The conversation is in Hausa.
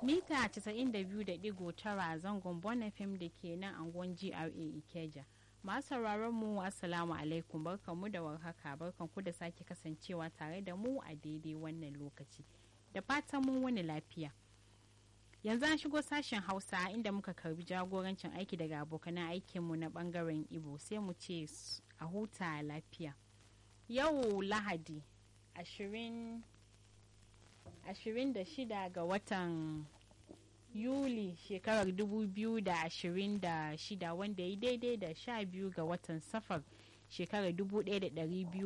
mita 92.9 zangon bon fm da ke nan angon gra ikeja masu sauraron mu assalamu alaikum barkanmu da warhaka barkanku da sake kasancewa tare da mu a daidai wannan lokaci da fatan mun wani lafiya yanzu an shigo sashen hausa inda muka karbi jagorancin aiki daga abokanan aikinmu na bangaren ibo sai mu ce a huta lafiya yau lahadi 26 ga watan yuli shekarar 2026 wanda ya daidai da 12 ga watan safar shekarar 1200